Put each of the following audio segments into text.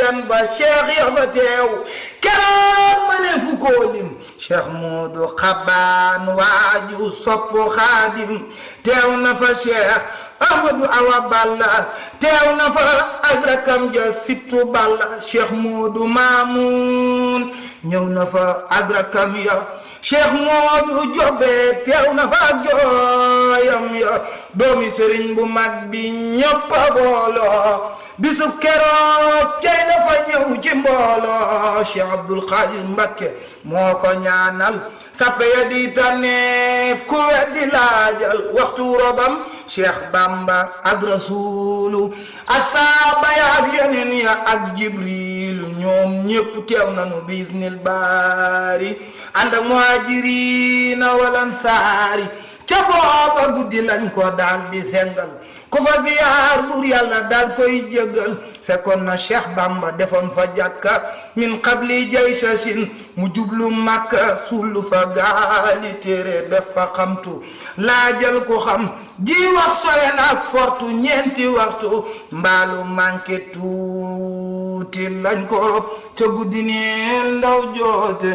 yan ba cheikh ya fa teew keroog ma ne fu koo lim cheikh Moodu Xabaan waaju sopp xaadim teew na fa cheikh Amadou Awa Balla teew na fa ak rakam ja sittu Balla cheikh Moodu Maamun ñëw na fa ak rakam ya cheikh Moodu Jobe teew na fa ak jooyam ya doomi sëriñ bu mag bi ñëpp a booloo bisu keroog cey na fa ñëw ci mbooloo cheikh Abdul Xaadir Mbakke moo ko ñaanal sappe ya di taneef ku weddi laajal waxtu robam cheikh Bamba ak rasulu ak saaba ya ak yeneen ya ak jibrilu ñoom ñépp teew nanu bisnil baari ànd ak muhajirina wal ansaari ca booba guddi lañ ko daal di sengal ku fa ziyaar buur yàlla daal koy jéggal fekkoon na cheikh bamba defoon fa jàkka min qabli jaysasin mu jublu makka sullu fa gaali téere def fa xamtu laajal ko xam ji wax sore na ak fortu ñeenti waxtu mbaalu manqué tuuti lañ ko rob ca guddi neen ndaw joote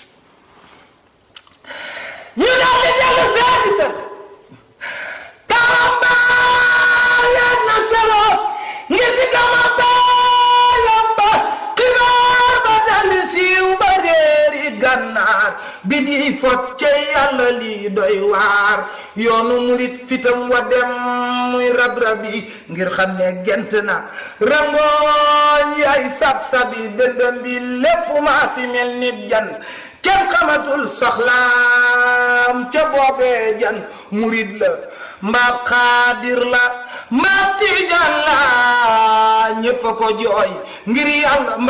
ñu daal di dellu seeni kër tàmbaleet na keroog ngir di gama baayam ba xibaar ba daldi siiw ba réeri gànnaar bi di fot ca yàlla lii doy waar yoonu murit fitam wa dem muy rab-rabi ngir xam ne gent na rangooñ yaay sab-sabi dëndëm bi lépp maa si mel nit jan kenn xamatul soxlaam ca boobee jan murit la mbaab xaadir la mbaab tijaan la ñépp a ko jooy ngir yàlla